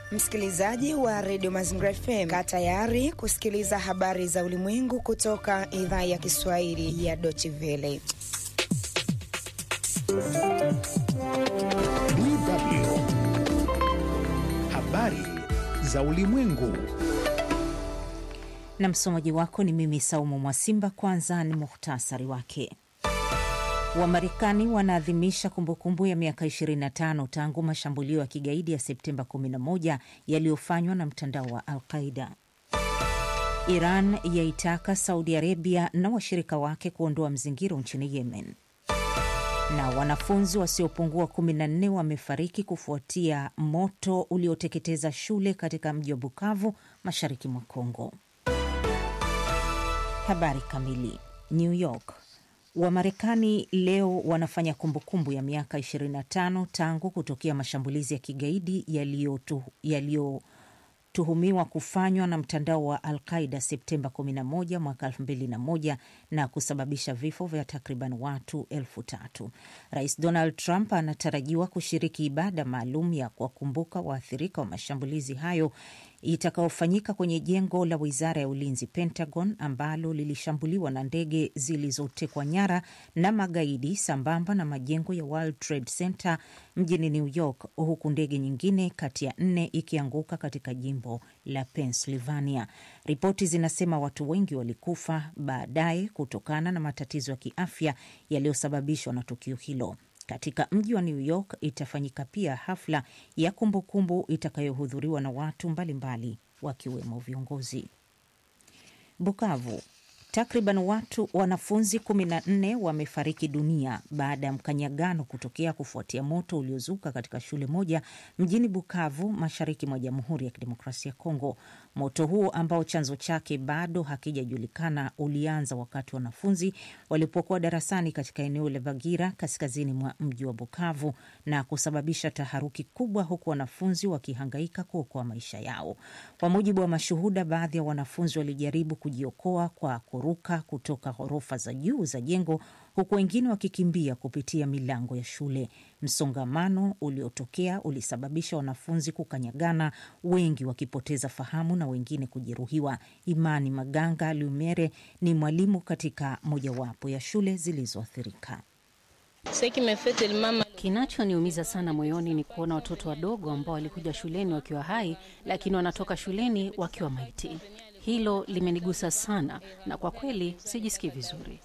Msikilizaji wa redio Mazingira FM, kaa tayari kusikiliza habari za ulimwengu kutoka idhaa ya Kiswahili ya Deutsche Welle. DW habari za ulimwengu. Na msomaji wako ni mimi Saumu Mwasimba. Kwanza ni muhtasari wake. Wamarekani wanaadhimisha kumbukumbu ya miaka 25 tangu mashambulio ya kigaidi ya Septemba 11 yaliyofanywa na mtandao wa Al-Qaida. Iran yaitaka Saudi Arabia na washirika wake kuondoa mzingiro nchini Yemen. Na wanafunzi wasiopungua 14 wamefariki kufuatia moto ulioteketeza shule katika mji wa Bukavu, mashariki mwa Kongo. Habari kamili. New York. Wamarekani leo wanafanya kumbukumbu ya miaka 25 tangu kutokea mashambulizi ya kigaidi yaliyotuhumiwa kufanywa na mtandao wa Al-Qaida Septemba 11 mwaka 2001 na kusababisha vifo vya takriban watu elfu tatu. Rais Donald Trump anatarajiwa kushiriki ibada maalum ya kuwakumbuka waathirika wa mashambulizi hayo itakaofanyika kwenye jengo la wizara ya ulinzi Pentagon, ambalo lilishambuliwa na ndege zilizotekwa nyara na magaidi, sambamba na majengo ya World Trade Center mjini New York, huku ndege nyingine kati ya nne ikianguka katika jimbo la Pennsylvania. Ripoti zinasema watu wengi walikufa baadaye kutokana na matatizo ya kiafya yaliyosababishwa na tukio hilo. Katika mji wa New York itafanyika pia hafla ya kumbukumbu itakayohudhuriwa na watu mbalimbali wakiwemo viongozi. Bukavu, takriban watu wanafunzi 14 wamefariki dunia baada ya mkanyagano kutokea kufuatia moto uliozuka katika shule moja mjini Bukavu, mashariki mwa Jamhuri ya Kidemokrasia ya Kongo. Moto huo ambao chanzo chake bado hakijajulikana ulianza wakati wanafunzi walipokuwa darasani katika eneo la Bagira, kaskazini mwa mji wa Bukavu, na kusababisha taharuki kubwa, huku wanafunzi wakihangaika kuokoa maisha yao. Kwa mujibu wa mashuhuda, baadhi ya wanafunzi walijaribu kujiokoa kwa kuruka kutoka ghorofa za juu za jengo huku wengine wakikimbia kupitia milango ya shule. Msongamano uliotokea ulisababisha wanafunzi kukanyagana, wengi wakipoteza fahamu na wengine kujeruhiwa. Imani Maganga Lumere ni mwalimu katika mojawapo ya shule zilizoathirika. Kinachoniumiza sana moyoni ni kuona watoto wadogo ambao walikuja shuleni wakiwa hai, lakini wanatoka shuleni wakiwa maiti. Hilo limenigusa sana na kwa kweli sijisikii vizuri.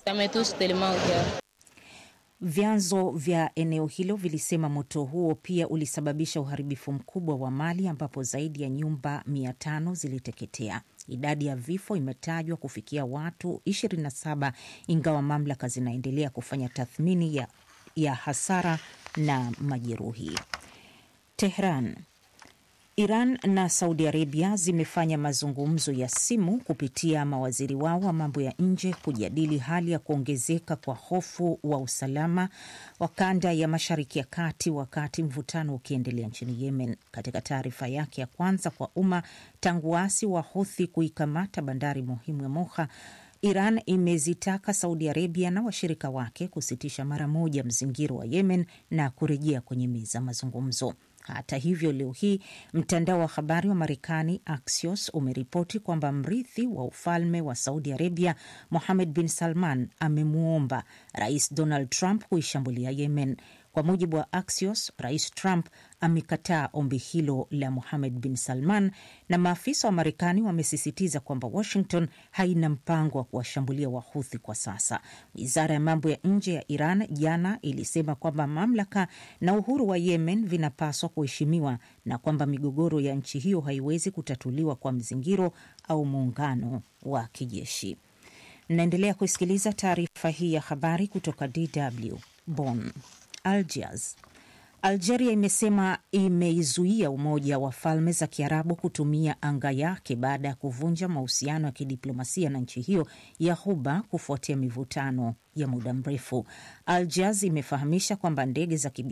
Vyanzo vya eneo hilo vilisema moto huo pia ulisababisha uharibifu mkubwa wa mali ambapo zaidi ya nyumba mia tano ziliteketea. Idadi ya vifo imetajwa kufikia watu 27 ingawa mamlaka zinaendelea kufanya tathmini ya, ya hasara na majeruhi. Tehran. Iran na Saudi Arabia zimefanya mazungumzo ya simu kupitia mawaziri wao wa mambo ya nje kujadili hali ya kuongezeka kwa hofu wa usalama wa kanda ya Mashariki ya Kati wakati mvutano ukiendelea nchini Yemen. Katika taarifa yake ya kwanza kwa umma tangu waasi wa Houthi kuikamata bandari muhimu ya Moha, Iran imezitaka Saudi Arabia na washirika wake kusitisha mara moja mzingiro wa Yemen na kurejea kwenye meza mazungumzo. Hata hivyo, leo hii mtandao wa habari wa Marekani Axios umeripoti kwamba mrithi wa ufalme wa Saudi Arabia Mohammed bin Salman amemwomba Rais Donald Trump kuishambulia Yemen. Kwa mujibu wa Axios, Rais Trump amekataa ombi hilo la Mohammed bin Salman, na maafisa wa Marekani wamesisitiza kwamba Washington haina mpango wa kuwashambulia Wahuthi kwa sasa. Wizara ya mambo ya nje ya Iran jana ilisema kwamba mamlaka na uhuru wa Yemen vinapaswa kuheshimiwa na kwamba migogoro ya nchi hiyo haiwezi kutatuliwa kwa mzingiro au muungano wa kijeshi. Mnaendelea kusikiliza taarifa hii ya habari kutoka DW Bonn. Algiers. Algeria imesema imeizuia Umoja wa Falme za Kiarabu kutumia anga yake baada ya kuvunja mahusiano ya kidiplomasia na nchi hiyo ya Ghuba kufuatia mivutano ya muda mrefu. Algiers imefahamisha kwamba ndege za